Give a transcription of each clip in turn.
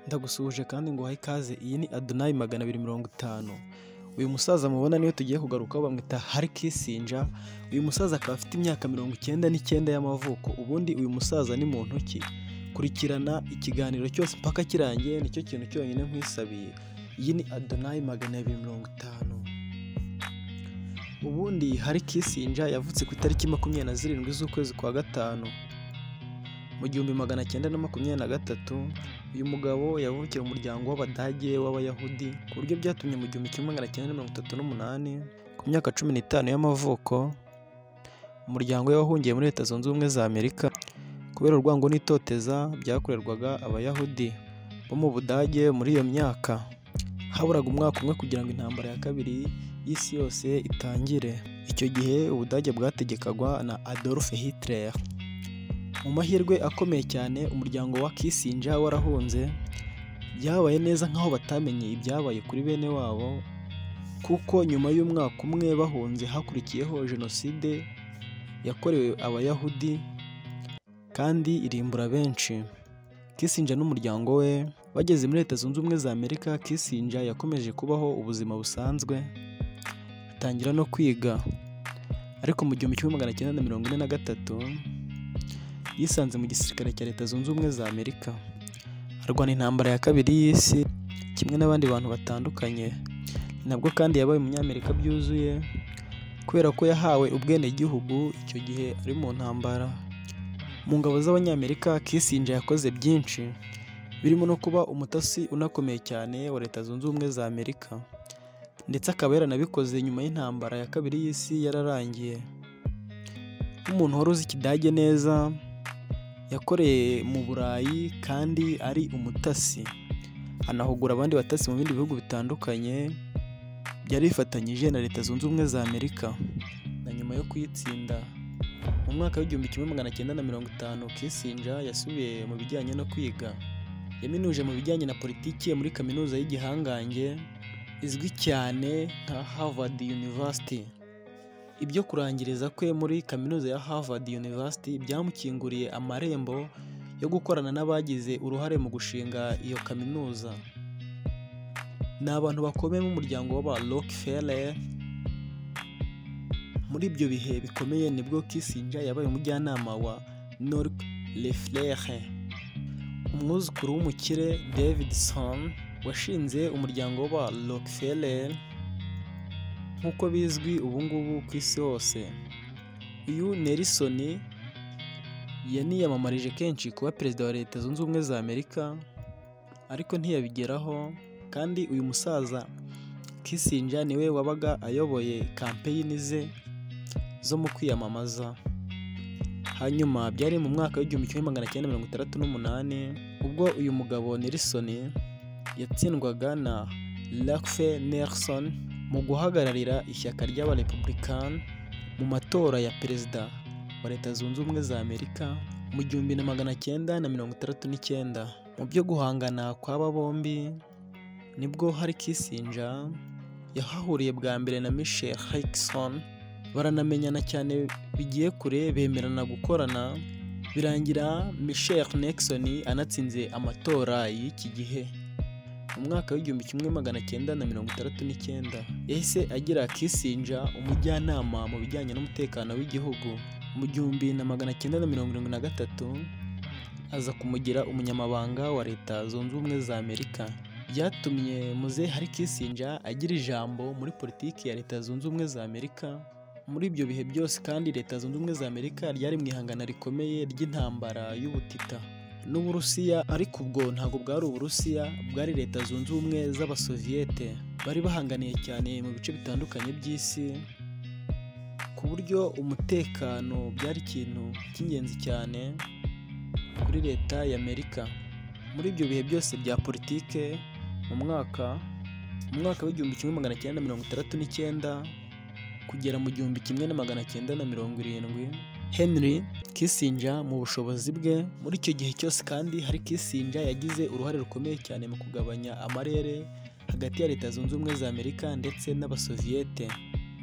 ndagusuhuje kandi nguhaye ikaze iyi ni adonayi magana abiri mirongo itanu uyu musaza mubona niwe tugiye kugarukaho bamwita harikisinja uyu musaza akaba afite imyaka mirongo icyenda n'icyenda y'amavuko ubundi uyu musaza ni muntu ki kurikirana ikiganiro cyose mpaka kirangiye nicyo kintu cyonyine nkwisabiye iyi ni adonayi magana abiri mirongo itanu ubundi harikisinja yavutse ku itariki makumyabiri na zirindwi z'ukwezi kwa gatanu mu gihumbi magana cyenda na makumyabiri na gatatu uyu mugabo yavukiye mu muryango w'abadage w'abayahudi ku buryo byatumye mu gihumbi kimwe magana cyenda mirongo itatu n'umunani ku myaka cumi n'itanu y'amavuko umuryango we wahungiye muri leta zunze ubumwe za amerika kubera urwango n'itoteza byakorerwaga abayahudi bo mu budage muri iyo myaka haburaga umwaka umwe kugira ngo intambara ya kabiri y'isi yose itangire icyo gihe ubudage bwategekagwa na adolf hitler mu mahirwe akomeye cyane umuryango wa kisinja warahunze byabaye neza nk'aho batamenye ibyabaye kuri bene wabo kuko nyuma y'umwaka umwe bahunze hakurikiyeho jenoside yakorewe abayahudi kandi irimbura benshi kisinja n'umuryango we bageze muri leta zunze ubumwe za amerika kisinja yakomeje kubaho ubuzima busanzwe atangira no kwiga ariko mu gihumbi kimwe magana cyenda na mirongo ine na gatatu yisanze mu gisirikare cya leta zunze ubumwe za amerika arwana intambara ya kabiri y'isi kimwe n'abandi bantu batandukanye ni nabwo kandi yabaye umunyamerika byuzuye kubera ko yahawe ubwenegihugu icyo gihe ari mu ntambara mu ngabo z'abanyamerika kisinja yakoze byinshi birimo no kuba umutasi unakomeye cyane wa leta zunze ubumwe za amerika ndetse akaba yaranabikoze nyuma y'intambara ya kabiri y'isi yararangiye nk'umuntu wari uzi ikidage neza yakoreye mu burayi kandi ari umutasi anahugura abandi batasi mu bindi bihugu bitandukanye byari bifatanyije na leta zunze ubumwe za amerika na nyuma yo kuyitsinda mu mwaka w'igihumbi kimwe magana cyenda na mirongo itanu kisinja yasubiye mu bijyanye no kwiga yaminuje mu bijyanye na politiki muri kaminuza y'igihangange izwi cyane nka harvard university ibyo kurangiriza kwe muri kaminuza ya Harvard University byamukinguriye amarembo yo gukorana n'abagize uruhare mu gushinga iyo kaminuza ni abantu bakomeye mu muryango w'aba Rockefeller muri ibyo bihe bikomeye nibwo Kissinger yabaye umujyanama wa Rockefeller umwuzukuru w'umukire Davidson washinze umuryango w'aba Rockefeller nk'uko bizwi ubu ngubu ku isi hose uyu Nelson yaniyamamarije kenshi kuba perezida wa leta zunze ubumwe za amerika ariko ntiyabigeraho kandi uyu musaza kisinja niwe wabaga ayoboye kampeyini ze zo mu kwiyamamaza hanyuma byari mu mwaka w'igihumbi kimwe magana cyenda mirongo itandatu n'umunani ubwo uyu mugabo Nelson yatsindwaga na Rockefeller Nelson mu guhagararira ishyaka ry'abarepubulikani mu matora ya perezida wa leta zunze ubumwe za amerika mu gihumbi na magana cyenda na mirongo itandatu n'icyenda mu byo guhangana kw'aba bombi nibwo hari kisinja yahahuriye bwa mbere na michelle hikson baranamenyana cyane bigiye kure bemerana gukorana birangira michelle nixon anatsinze amatora y'iki gihe mu mwaka w'igihumbi kimwe magana cyenda na mirongo itandatu n'icyenda yahise agira kisinja umujyanama mu bijyanye n'umutekano w'igihugu mu gihumbi na magana cyenda na mirongo irindwi na gatatu aza kumugira umunyamabanga wa leta zunze ubumwe za amerika byatumye muze hari kisinja agira ijambo muri politiki ya leta zunze ubumwe za amerika muri ibyo bihe byose kandi leta zunze ubumwe za amerika ryari mu ihangana rikomeye ry'intambara y'ubutita n'uburusiya ariko ubwo ntabwo bwari uburusiya bwari leta zunze ubumwe z'abasoviyete bari bahanganiye cyane mu bice bitandukanye by'isi ku buryo umutekano byari ikintu cy'ingenzi cyane kuri leta y'amerika muri ibyo bihe byose bya politike mu mwaka mu mwaka w'igihumbi kimwe magana cyenda mirongo itandatu n'icyenda kugera mu gihumbi kimwe na magana cyenda na mirongo irindwi henry kisinja mu bushobozi bwe muri icyo gihe cyose kandi hari kisinja yagize uruhare rukomeye cyane mu kugabanya amarere hagati ya leta zunze ubumwe za amerika ndetse n'abasoviyete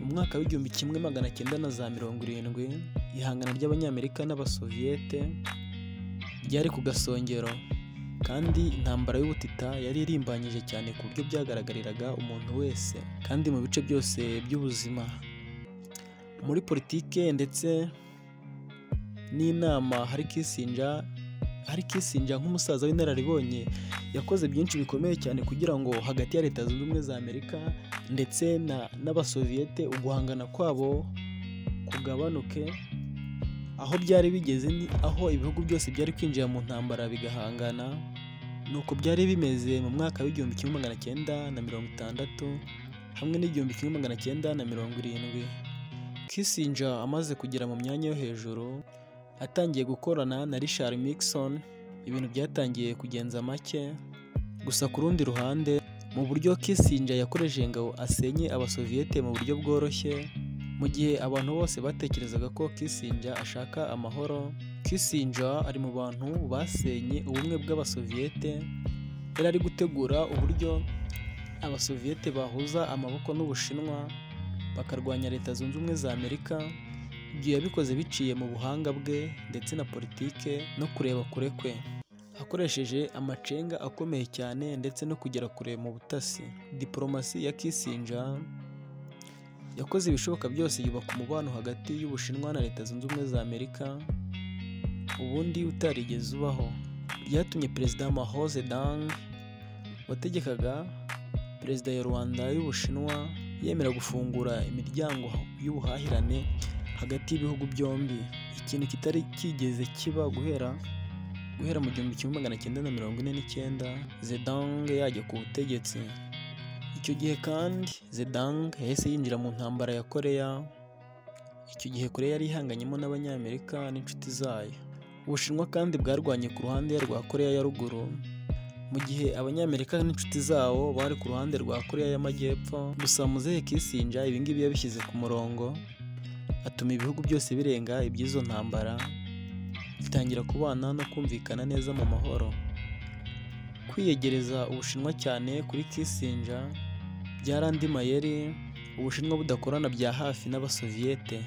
mu mwaka w'igihumbi kimwe magana cyenda na za mirongo irindwi ihangana ry'abanyamerika n'abasoviyete ryari ku gasongero kandi intambara y'ubutita yari irimbanyije cyane ku buryo byagaragariraga umuntu wese kandi mu bice byose by'ubuzima muri politike ndetse n'inama hari kisinja hari kisinja nk'umusaza w'inararibonye yakoze byinshi bikomeye cyane kugira ngo hagati ya leta zunze ubumwe za amerika ndetse na- n'abasoviyete uguhangana kwabo kugabanuke aho byari bigeze ni aho ibihugu byose byari kwinjira mu ntambara bigahangana ni uko byari bimeze mu mwaka w'igihumbi kimwe magana cyenda na mirongo itandatu hamwe n'igihumbi kimwe magana cyenda na mirongo irindwi kisinja amaze kugera mu myanya yo hejuru atangiye gukorana na Richard Nixon ibintu byatangiye kugenza make gusa ku rundi ruhande mu buryo Kissinger yakoresheje ingabo asenye abasoviyete mu buryo bworoshye mu gihe abantu bose batekerezaga ko Kissinger ashaka amahoro Kissinger ari mu bantu basenye ubumwe bw'abasoviyete yari ari gutegura uburyo abasoviyete bahuza amaboko n'ubushinwa bakarwanya leta zunze ubumwe za Amerika ibyo yabikoze biciye mu buhanga bwe ndetse na politike no kureba kure kwe akoresheje amacenga akomeye cyane ndetse no kugera kure mu butasi diporomasi ya kisinja yakoze ibishoboka byose yubaka umubano hagati y'ubushinwa na leta zunze ubumwe za amerika ubundi utarigeze ubaho byatumye perezida mahoze dang wategekaga perezida ya rwanda y'ubushinwa yemera gufungura imiryango y'ubuhahirane hagati y'ibihugu byombi ikintu kitari kigeze kiba guhera guhera mu gihumbi kimwe magana cyenda na mirongo ine n'icyenda zedang yajya ku butegetsi icyo gihe kandi zedang yahise yinjira mu ntambara ya koreya icyo gihe koreya yari ihanganyemo n'abanyamerika n'inshuti zayo ubushinwa kandi bwarwanye ku ruhande rwa koreya ya ruguru mu gihe abanyamerika n'inshuti zabo bari ku ruhande rwa koreya y'amajyepfo gusa muzehe kisinja ibingibi yabishyize ku murongo atuma ibihugu byose birenga iby'izo ntambara bitangira kubana no kumvikana neza mu mahoro kwiyegereza ubushinwa cyane kuri kisinja byari andi mayeri ubushinwa budakorana bya hafi n'abasoviyete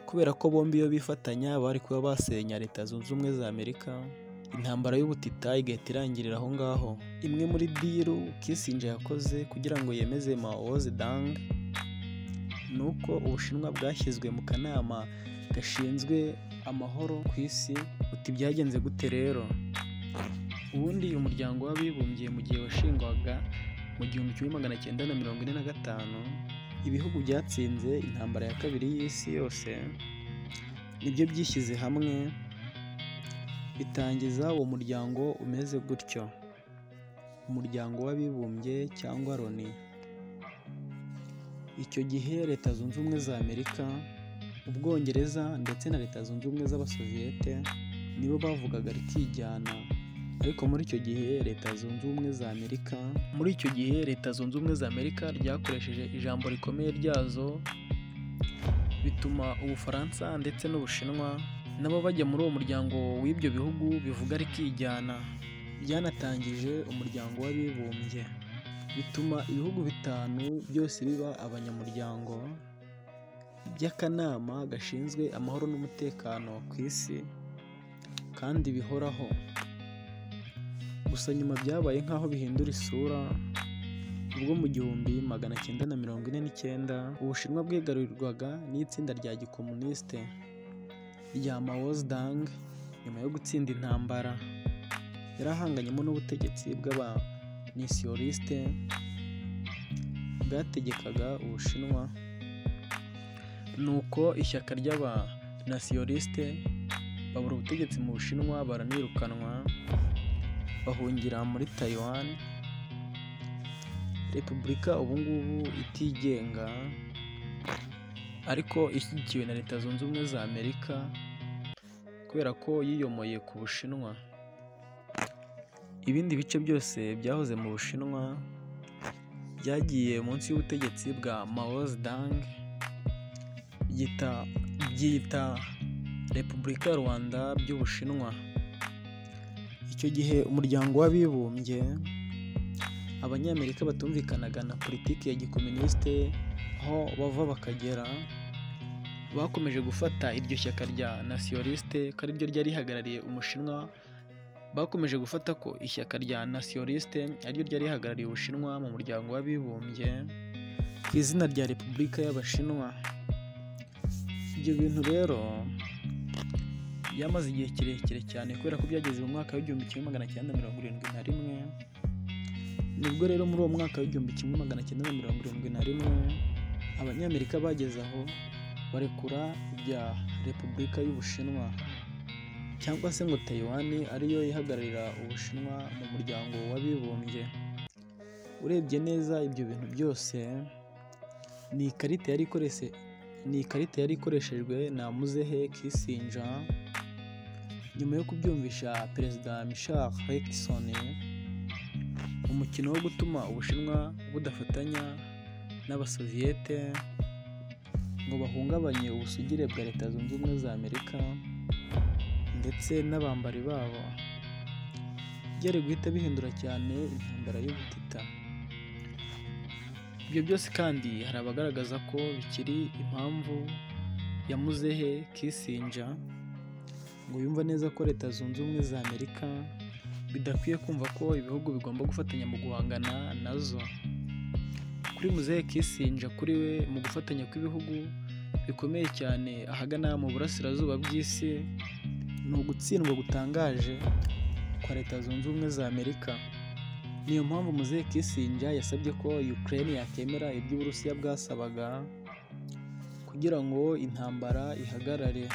kubera ko bombi iyo bifatanya bari kuba basenya leta zunze ubumwe za amerika intambara y'ubutita igahita irangirira aho ngaho imwe muri diru kisinja yakoze kugira ngo yemeze mao zedang ni uko ubushinwa bwashyizwe mu kanama gashinzwe amahoro ku isi uti byagenze gute rero ubundi umuryango w'abibumbye mu gihe washingwaga mu gihumbi kimwe magana cyenda na mirongo ine na gatanu ibihugu byatsinze intambara ya kabiri y'isi yose nibyo byishyize hamwe bitangiza uwo muryango umeze gutyo umuryango w'abibumbye cyangwa loni icyo gihe leta zunze ubumwe za amerika ubwongereza ndetse na leta zunze ubumwe z'abasoviyete nibo bavugaga rikijyana ariko muri icyo gihe leta zunze ubumwe za amerika muri icyo gihe leta zunze ubumwe za amerika ryakoresheje ijambo rikomeye ryazo bituma ubufaransa ndetse n'ubushinwa nabo bajya muri uwo muryango w'ibyo bihugu bivuga rikijyana byanatangije umuryango w'abibumbye bituma ibihugu bitanu byose biba abanyamuryango by'akanama gashinzwe amahoro n'umutekano ku isi kandi bihoraho gusa nyuma byabaye nk'aho bihindura isura ubwo mu gihumbi magana cyenda na mirongo ine n'icyenda ubushinwa bwigarurirwaga n'itsinda rya gikomunisite rya Mao Zedong nyuma yo gutsinda intambara yari ahanganyemo n'ubutegetsi bw'abanisiorisite bwategekaga ubushinwa nuko ishyaka ry'abanasiyorisite babura ubutegetsi mu bushinwa baranirukanwa bahungira muri Taiwan repubulika ubungubu itigenga ariko ishyigikiwe na leta zunze ubumwe za amerika kubera ko yiyomoye ku bushinwa ibindi bice byose byahoze mu bushinwa byagiye munsi y'ubutegetsi bwa Mao Zedong byita byita repubulika ya rwanda by'ubushinwa icyo gihe umuryango w'abibumbye abanyamerika batumvikanaga na politiki ya gikomunisite aho bava bakagera bakomeje gufata iryo shyaka rya nasiyorisite ko ariryo ryari rihagarariye umushinwa bakomeje gufata ko ishyaka rya nasiyonalisite ariryo ryari rihagarariye ubushinwa mu muryango w'abibumbye ku izina rya repubulika y'abashinwa ibyo bintu rero byamaze igihe kirekire cyane kubera ko byageze mu mwaka w'igihumbi kimwe magana cyenda mirongo irindwi na rimwe nibwo rero muri uwo mwaka w'igihumbi kimwe magana cyenda na mirongo irindwi na rimwe abanyamerika bageze aho barekura ibya repubulika y'ubushinwa cyangwa se ngo tayiwani ariyo ihagararira ubushinwa mu muryango w'abibumbye urebye neza ibyo bintu byose ni ikarita yari ikorese ni ikarita yari ikoreshejwe na muzehe kisinja nyuma yo kubyumvisha perezida mishari rekisoni umukino wo gutuma ubushinwa budafatanya n'abasoviyete ngo bahungabanye ubusugire bwa leta zunze ubumwe za amerika ndetse n'abambari babo byari guhita bihindura cyane intambara y'ubutita ibyo byose kandi hari abagaragaza ko bikiri impamvu ya muzehe kisinja ngo yumva neza ko leta zunze ubumwe za amerika bidakwiye kumva ko ibihugu bigomba gufatanya mu guhangana nazo kuri muzehe kisinja kuri we mu gufatanya kw'ibihugu bikomeye cyane ahagana mu burasirazuba bw'isi ni ugutsindwa gutangaje kwa leta zunze ubumwe za amerika niyo mpamvu muzehe kisinja yasabye ko ukraine yakemera ibyo uburusiya bwasabaga kugira ngo intambara ihagarare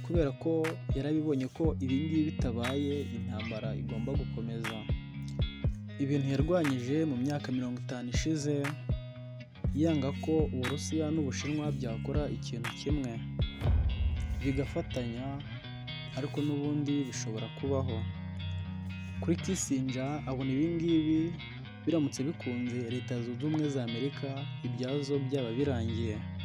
kubera ko yarabibonye ko ibi ngibi bitabaye intambara igomba gukomeza ibintu yarwanyije mu myaka mirongo itanu ishize yanga ko uburusiya n'ubushinwa byakora ikintu kimwe bigafatanya ariko n'ubundi bishobora kubaho kuri kisinja abona ibi ngibi biramutse bikunze leta zunze ubumwe za amerika ibyazo byaba birangiye